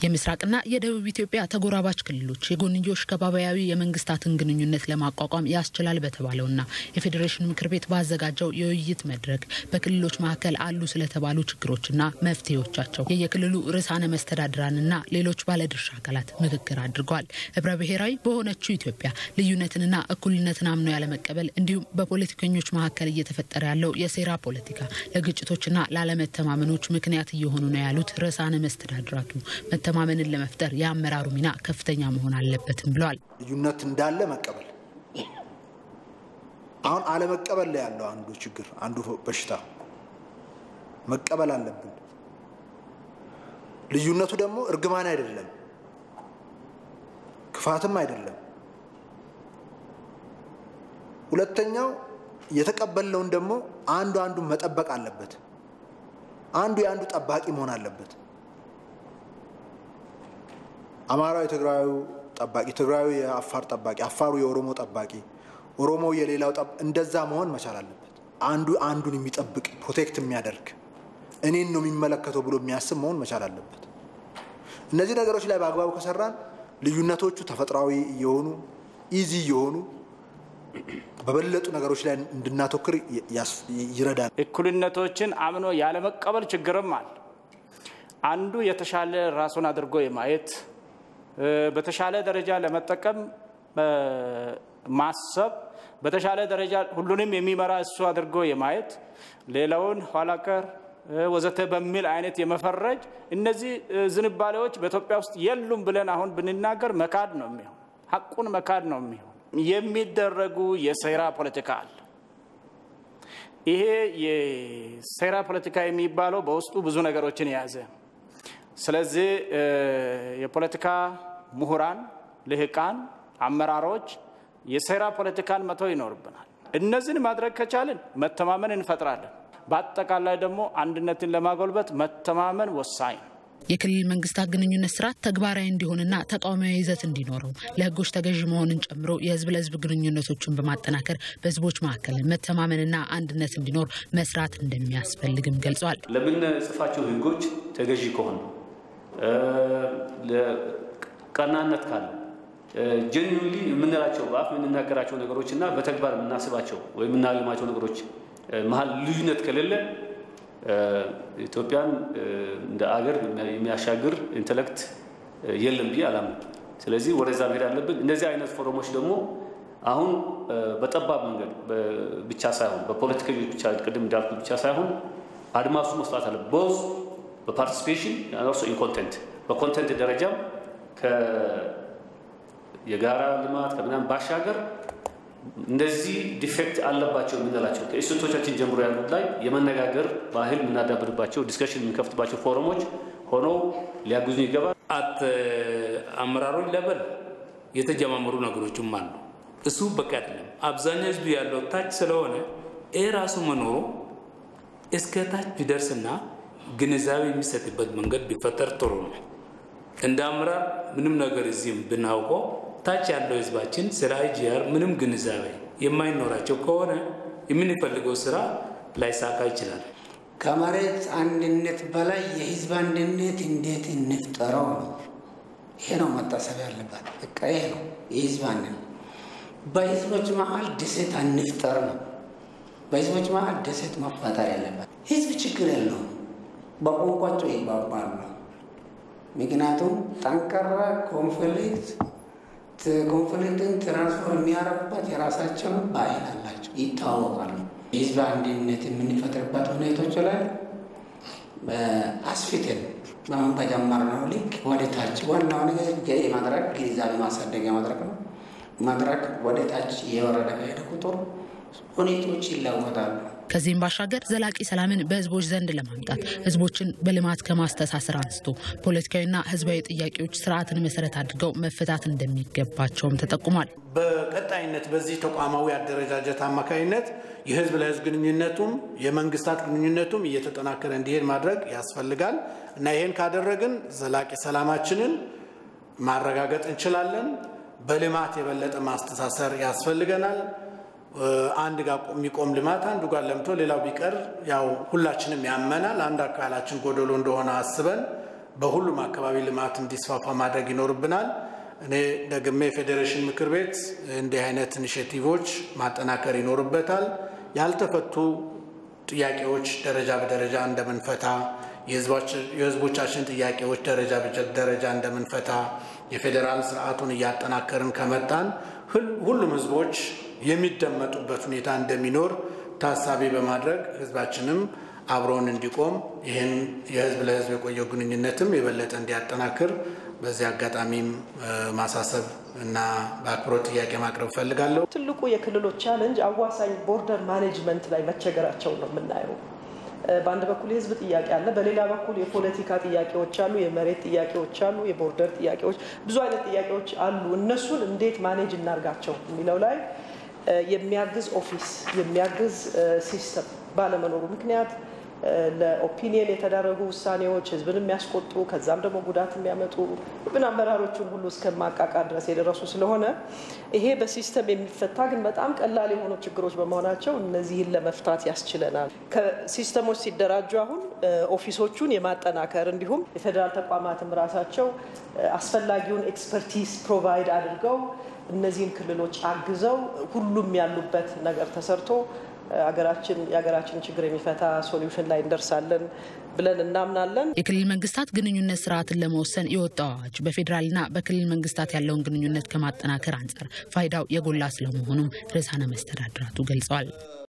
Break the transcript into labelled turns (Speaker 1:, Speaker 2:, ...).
Speaker 1: የምስራቅና የደቡብ ኢትዮጵያ ተጎራባች ክልሎች የጎንዮሽ ከባቢያዊ የመንግስታትን ግንኙነት ለማቋቋም ያስችላል በተባለውና የፌዴሬሽን ምክር ቤት ባዘጋጀው የውይይት መድረክ በክልሎች መካከል አሉ ስለተባሉ ችግሮችና መፍትሄዎቻቸው የየክልሉ ርዕሳነ መስተዳድራንና ሌሎች ባለድርሻ አካላት ምክክር አድርገዋል። ህብረ ብሔራዊ በሆነችው ኢትዮጵያ ልዩነትንና እኩልነትን አምኖ ያለመቀበል እንዲሁም በፖለቲከኞች መካከል እየተፈጠረ ያለው የሴራ ፖለቲካ ለግጭቶችና ላለመተማመኖች ምክንያት እየሆኑ ነው ያሉት ርዕሳነ መስተዳድራቱ መተማመንን ለመፍጠር የአመራሩ ሚና ከፍተኛ መሆን አለበትም ብለዋል።
Speaker 2: ልዩነት እንዳለ መቀበል አሁን አለመቀበል ላይ ያለው አንዱ ችግር አንዱ በሽታ መቀበል አለብን። ልዩነቱ ደግሞ እርግማን አይደለም፣ ክፋትም አይደለም። ሁለተኛው የተቀበልነውን ደግሞ አንዱ አንዱን መጠበቅ አለበት። አንዱ የአንዱ ጠባቂ መሆን አለበት። አማራው የትግራዩ ጠባቂ፣ ትግራዩ የአፋር ጠባቂ፣ አፋሩ የኦሮሞ ጠባቂ፣ ኦሮሞው የሌላው እንደዛ መሆን መቻል አለበት። አንዱ አንዱን የሚጠብቅ ፕሮቴክት የሚያደርግ እኔን ነው የሚመለከተው ብሎ የሚያስብ መሆን መቻል አለበት። እነዚህ ነገሮች ላይ በአግባቡ ከሰራን ልዩነቶቹ ተፈጥሯዊ እየሆኑ ኢዚ እየሆኑ በበለጡ ነገሮች ላይ እንድናተኩር ይረዳል።
Speaker 3: እኩልነቶችን አምኖ ያለመቀበል ችግርም አለ። አንዱ የተሻለ ራሱን አድርጎ የማየት በተሻለ ደረጃ ለመጠቀም ማሰብ፣ በተሻለ ደረጃ ሁሉንም የሚመራ እሱ አድርጎ የማየት ሌላውን ኋላቀር ወዘተ በሚል አይነት የመፈረጅ እነዚህ ዝንባሌዎች በኢትዮጵያ ውስጥ የሉም ብለን አሁን ብንናገር መካድ ነው የሚሆን፣ ሀቁን መካድ ነው የሚሆን። የሚደረጉ የሴራ ፖለቲካ አለ። ይሄ የሴራ ፖለቲካ የሚባለው በውስጡ ብዙ ነገሮችን የያዘ ስለዚህ የፖለቲካ ምሁራን፣ ልህቃን፣ አመራሮች የሴራ ፖለቲካን መተው ይኖርብናል። እነዚህን ማድረግ ከቻልን መተማመን እንፈጥራለን። በአጠቃላይ ደግሞ አንድነትን ለማጎልበት መተማመን ወሳኝ ነው።
Speaker 1: የክልል መንግስታት ግንኙነት ስርዓት ተግባራዊ እንዲሆንና ተቃዋሚያዊ ይዘት እንዲኖረው ለህጎች ተገዥ መሆንን ጨምሮ የህዝብ ለህዝብ ግንኙነቶችን በማጠናከር በህዝቦች መካከል መተማመንና አንድነት እንዲኖር መስራት እንደሚያስፈልግም ገልጸዋል።
Speaker 4: ለምንጽፋቸው ህጎች ተገዢ ከሆኑ ቀናነት ካለ ጀኒንሊ የምንላቸው በአፍ የምንናገራቸው ነገሮች እና በተግባር የምናስባቸው ወይም የምናልማቸው ነገሮች መሀል ልዩነት ከሌለ ኢትዮጵያን እንደ አገር የሚያሻግር ኢንተሌክት የለም ብዬ አላምንም። ስለዚህ ወደዛ መሄድ አለብን። እንደዚህ አይነት ፎረሞች ደግሞ አሁን በጠባብ መንገድ ብቻ ሳይሆን በፖለቲከኞች ብቻ ቅድም እንዳልኩት ብቻ ሳይሆን አድማሱ መስራት አለ ቦዝ በፓርቲሲፔሽን ኦልሶ ኢን ኮንቴንት በኮንቴንት ደረጃም የጋራ ልማት ከምናምን ባሻገር እንደዚህ ዲፌክት አለባቸው የምንላቸው ከኢንስቲቱቶቻችን ጀምሮ ያሉት ላይ የመነጋገር ባህል የምናዳብርባቸው ዲስከሽን የምንከፍትባቸው ፎረሞች ሆነው ሊያግዙ ይገባል።
Speaker 5: አት አመራሮች ለበል የተጀማመሩ ነገሮችም አሉ። እሱ በቂ አይደለም። አብዛኛው ህዝቡ ያለው ታች ስለሆነ ይህ ራሱ መኖሩ እስከ ታች ቢደርስና ግንዛቤ የሚሰጥበት መንገድ ቢፈጠር ጥሩ ነው። እንደ አመራር ምንም ነገር እዚህም ብናውቀው ታች ያለው ህዝባችን ስለ አይጂአር ምንም ግንዛቤ የማይኖራቸው ከሆነ የምንፈልገው ስራ ላይሳካ ይችላል።
Speaker 6: ከመሬት አንድነት በላይ የህዝብ አንድነት እንዴት እንፍጠረው ነው። ይሄ ነው መታሰብ ያለባት። በቃ ይሄ ነው የህዝብ አንድነት። በህዝቦች መሀል ደሴት አንፍጠር ነው። በህዝቦች መሀል ደሴት መፈጠር ያለባት። ህዝብ ችግር የለውም፣ በቋንቋቸው ይግባባሉ። ምክንያቱም ጠንካራ ኮንፍሊክት ኮንፍሊክትን ትራንስፎር የሚያረጉበት የራሳቸውን ባህል አላቸው፣ ይታወቃሉ። የህዝብ አንድነት የምንፈጥርበት ሁኔቶች ላይ አስፊትን በምን በጀመርነው ልክ ወደ ታች ዋናው ነገር መድረክ ግንዛቤ ማሳደጊያ መድረክ ነው። መድረክ ወደ ታች የወረደ ከሄደ ቁጥር ሁኔቶች ይለወጣሉ።
Speaker 1: ከዚህም ባሻገር ዘላቂ ሰላምን በህዝቦች ዘንድ ለማምጣት ህዝቦችን በልማት ከማስተሳሰር አንስቶ ፖለቲካዊና ህዝባዊ ጥያቄዎች ስርዓትን መሰረት አድርገው መፈታት እንደሚገባቸውም ተጠቁሟል።
Speaker 2: በቀጣይነት በዚህ ተቋማዊ አደረጃጀት አማካኝነት የህዝብ ለህዝብ ግንኙነቱም የመንግስታት ግንኙነቱም እየተጠናከረ እንዲሄድ ማድረግ ያስፈልጋል እና ይህን ካደረግን ዘላቂ ሰላማችንን ማረጋገጥ እንችላለን። በልማት የበለጠ ማስተሳሰር ያስፈልገናል። አንድ ጋር የሚቆም ልማት አንዱ ጋር ለምቶ ሌላው ቢቀር ያው ሁላችንም ያመናል። አንድ አካላችን ጎደሎ እንደሆነ አስበን
Speaker 7: በሁሉም አካባቢ ልማት እንዲስፋፋ ማድረግ ይኖርብናል። እኔ ደግሜ የፌዴሬሽን ምክር ቤት እንዲህ አይነት ኢኒሽቲቮች ማጠናከር ይኖርበታል። ያልተፈቱ ጥያቄዎች ደረጃ በደረጃ እንደምንፈታ የህዝቦቻችን ጥያቄዎች ደረጃ በደረጃ እንደምንፈታ የፌዴራል ስርዓቱን እያጠናከርን ከመጣን ሁሉም ህዝቦች የሚደመጡበት ሁኔታ እንደሚኖር ታሳቢ በማድረግ ህዝባችንም አብሮን እንዲቆም ይህን የህዝብ ለህዝብ የቆየው ግንኙነትም የበለጠ እንዲያጠናክር በዚህ አጋጣሚም ማሳሰብ እና በአክብሮት ጥያቄ ማቅረብ እፈልጋለሁ።
Speaker 8: ትልቁ የክልሎች ቻለንጅ አዋሳኝ ቦርደር ማኔጅመንት ላይ መቸገራቸው ነው የምናየው። በአንድ በኩል የህዝብ ጥያቄ አለ፣ በሌላ በኩል የፖለቲካ ጥያቄዎች አሉ፣ የመሬት ጥያቄዎች አሉ፣ የቦርደር ጥያቄዎች፣ ብዙ አይነት ጥያቄዎች አሉ። እነሱን እንዴት ማኔጅ እናርጋቸው የሚለው ላይ የሚያግዝ ኦፊስ የሚያግዝ ሲስተም ባለመኖሩ ምክንያት ለኦፒኒየን የተዳረጉ ውሳኔዎች ህዝብን የሚያስቆጡ ከዛም ደግሞ ጉዳት የሚያመጡ ብን አመራሮችን ሁሉ እስከ ማቃቃር ድረስ የደረሱ ስለሆነ ይሄ በሲስተም የሚፈታ ግን በጣም ቀላል የሆኑ ችግሮች በመሆናቸው እነዚህን ለመፍታት ያስችለናል። ከሲስተሞች ሲደራጁ አሁን ኦፊሶቹን የማጠናከር እንዲሁም የፌዴራል ተቋማትም ራሳቸው አስፈላጊውን ኤክስፐርቲዝ ፕሮቫይድ አድርገው እነዚህን ክልሎች አግዘው ሁሉም ያሉበት ነገር ተሰርቶ ሀገራችን የሀገራችን ችግር የሚፈታ ሶሉሽን ላይ እንደርሳለን ብለን እናምናለን።
Speaker 1: የክልል መንግስታት ግንኙነት ስርዓትን ለመወሰን የወጣው አዋጅ በፌዴራልና በክልል መንግስታት ያለውን ግንኙነት ከማጠናከር አንጻር ፋይዳው የጎላ ስለመሆኑም ርዕሳነ መስተዳድራቱ ገልጸዋል።